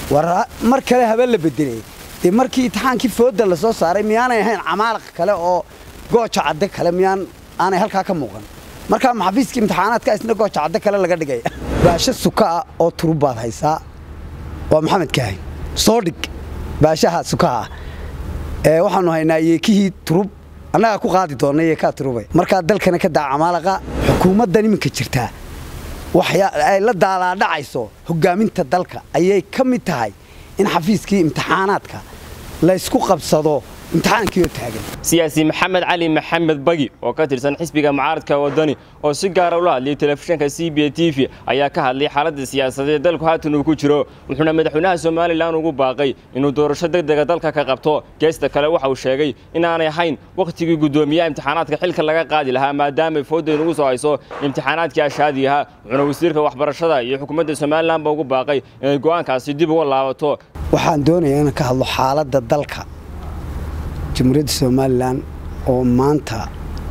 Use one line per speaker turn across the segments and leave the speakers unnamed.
war mar kale habe la bedelay dee markii imtixaankii fooda la soo saaray miyaanay ahayn camaalaq kale oo gooja cadde kale miyaan aanay halkaa ka muuqan markaa maxafiiskii imtixaanaadka isna gooja cadde kale laga dhigay baasho suka ah oo turub baad haysaa waa maxamed kaahin soo dhig baashaha sukaha ah waxaanu haynaa yeekihii turub annagaa ku qaadi doonna yeekaa turubay markaa dalkana ka daa camaalaqa xukuumaddan iminka jirtaa ay la daalaadhacayso hogaaminta dalka ayay ka mid tahay in xafiiskii imtixaanaadka laysku qabsado imtixaankiioo taagan
siyaasi maxamed cali maxamed bagi oo ka tirsan xisbiga mucaaradka wadani oo si gaara ula hadlayay telefishinka c b t v ayaa ka hadlay xaaladda siyaasadeed dalku haatan uu ku jiro wuxuuna madaxweynaha somalilan ugu baaqay inuu doorasho degdega dalka ka qabto geesta kale waxa uu sheegay inaanay ahayn wakhtigii guddoomiyaha imtixaanaadka xilka laga qaadi lahaa maadaamay fooda inugu soo hayso imtixaanaadkii ashaadi ahaa wuxuuna wasiirka waxbarashada iyo xukuumadda somalilanba ugu baaqay inay go'aankaasi dib uga laabato
waxaan doonayaa inaan ka hadlo xaaladda dalka jamhuuriyadda somalilan oo maanta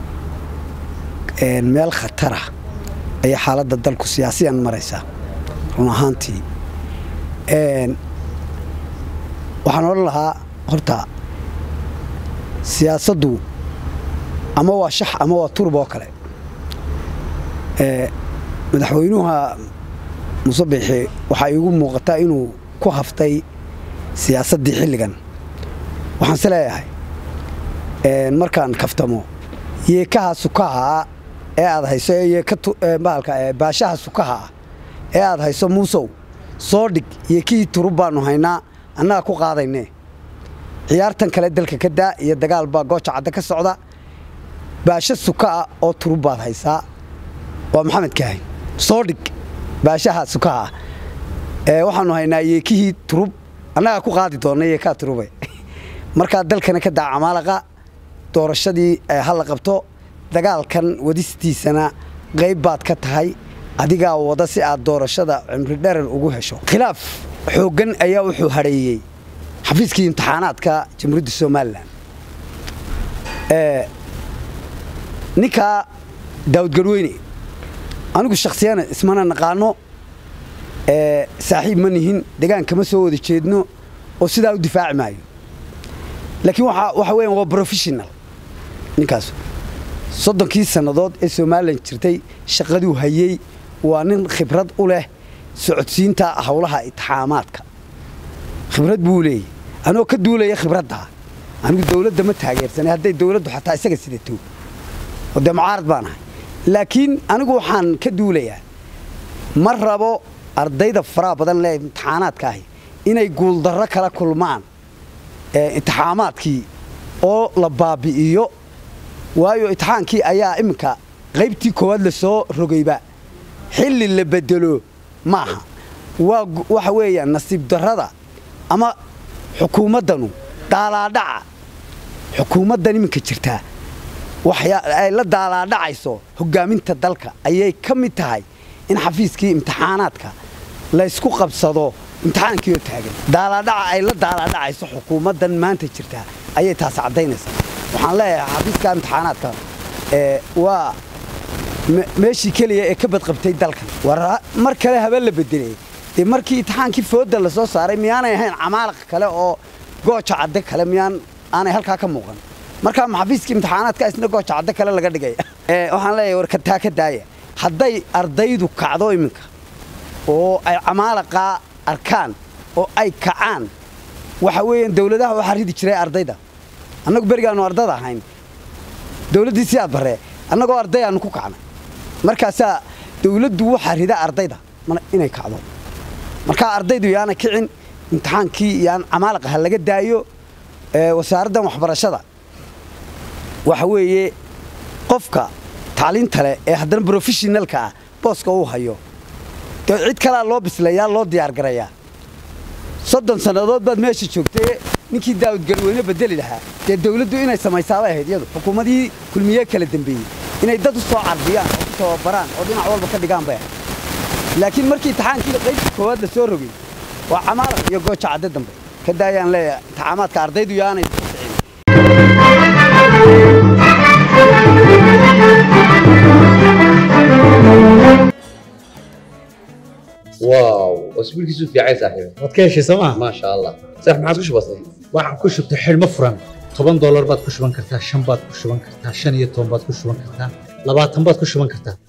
meel khatara ayay xaaladda dalku siyaasiyan maraysaa run ahaantii waxaan odhan lahaa horta siyaasaddu ama waa shax ama waa turub oo kale madaxweynuha musabixi waxaa iigu muuqataa inuu ku haftay siyaasaddii xilligan waxaan se leeyahay markaan kaftamo yeekaha sukaha ee aad hayso baashaha sukaha ah ee aad hayso muusow soo dhig yeekihii turub baannu haynaa annaga ku qaadayne ciyaartan kale dalka ka daa iyo dagaal baa gooja cadde ka socda baasho suka ah oo turub baad haysaa waa maxamed kaahin soo dhig baashaha sukaha ah waxaannu haynaa yeekihii turub annagaa ku qaadi doonna yeekaa turube markaa dalkana ka daa camaalaqa doorashadii ha la qabto dagaalkan wadistiisana qayb baad ka tahay adigaa wada si aad doorashada cimri dherer ugu hesho khilaaf xooggan ayaa wuxuu hadheeyey xafiiskii imtixaanaadka jamhuuriyadda somalilan ninkaa daawud garweyne anigu shakhsiyana ismana naqaano saaxiib ma nihin degaanka ma soo wada jeedno oo sidaa u difaaci maayo laakiin waxa weyan waa brofessional ninkaas soddonkii sannadood ee somalilan jirtay shaqaduu hayey waa nin khibrad u leh socodsiinta howlaha itixaamaadka khibrad buu leeyay anoo ka duulaya khibraddaa anigu dawladda ma taageersanay hadday dawladdu xataa isaga sidato oo dee mucaarad baan ahay laakiin anigu waxaan ka duulayaa ma rabo ardayda faraha badan lee imtixaanaadka ahi inay guuldarro kala kulmaan imtixaamaadkii oo la baabi'iyo waayo imtixaankii ayaa iminka qaybtii koowaad la soo rogayba xilli la bedelo maaha waa waxa weeyaan nasiib darrada ama xukuumaddanu daalaadhaca xukuumaddan iminka jirtaa ay la daalaadhacayso hogaaminta dalka ayay ka mid tahay in xafiiskii imtixaanaadka laysku qabsado imtixaankiioo taagan daalaadhaca ay la daalaadhacayso xukuumaddan maanta jirtaa ayay taas caddaynaysaa waxaan leeyahay xafiiska imtixaanaadka waa meeshii keliya ee ka badqabtay dalkan war mar kale habe la bedelay dee markii imtixaankii fooda la soo saaray miyaanay ahayn camaalaq kale oo gooja cadde kale miyaan aanay halkaa ka muuqan markaa maxafiiskii imtixaanaadka isna gooja cadde kale laga dhigay waxaan leeyahay war kataa ka daaya hadday ardaydu kacdo iminka oo ay camaalaqaa arkaan oo ay kacaan waxa weeyaan dawladaha waxaa ridi jiray ardayda annagu berigaannu ardada ahayn dawladdii si aad barree annagoo ardayaannu ku kacnay markaasaa dawladdu waxaa rida ardayda inay kacdo markaa ardaydu yaana kicin imtixaankii yaan camaalaqa ha laga daayo wasaaraddan waxbarashada waxa weeye qofka tacliinta leh ee haddana brofeshinalka ah booska uu hayo dee cid kalea loo bislayaa loo diyaargarayaa soddon sannadood baad meesha joogtay ninkii daawud garweyne bedeli lahaa dee dawladdu inay samaysaabay ahayd iyadu xukuumadii kulmiye kala dembeeyey inay dad u soo carbiyaan oo ku tababaraan oo dhinac walba ka dhigaan bay ahayd laakiin markii imtixaankii qaybta koowaad la soo rogay waa camaalaq iyo gooja cadde dambe ka daayaan leeyahay imtixaamaadka ardaydu yaanay
واو وسبيلكيسو في عايز صاحبي
waad ka heshay sooma
ما شاء الله صح ما عاد وش بصي
waxaan ku shubtay xidhmo furan toban doolar baad ku shuban kartaa shan baad ku shuban kartaa shan iyo toban baad ku shuban kartaa labaatan baad ku shuban kartaa